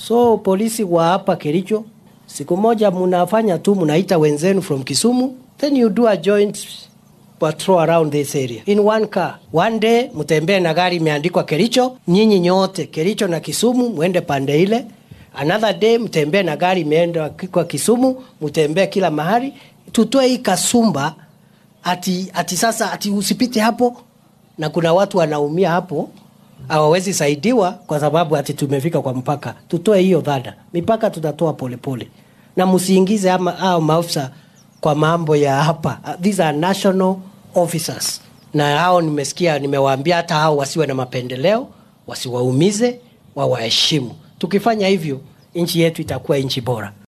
So polisi wa hapa Kericho, siku moja mnafanya tu, mnaita wenzenu from Kisumu, then you do a joint patrol around this area in one car. One day mtembee na gari imeandikwa Kericho, nyinyi nyote Kericho na Kisumu mwende pande ile. Another day mtembee na gari imeenda kwa Kisumu, mtembee kila mahali. Tutoe hii kasumba ati, ati sasa ati usipite hapo na kuna watu wanaumia hapo hawawezi saidiwa kwa sababu ati tumefika kwa mpaka. Tutoe hiyo dhana, mipaka tutatoa polepole, na msiingize ama hao maafisa kwa mambo ya hapa. These are national officers, na hao nimesikia, nimewaambia hata hao wasiwe na mapendeleo, wasiwaumize, wawaheshimu. Tukifanya hivyo, nchi yetu itakuwa nchi bora.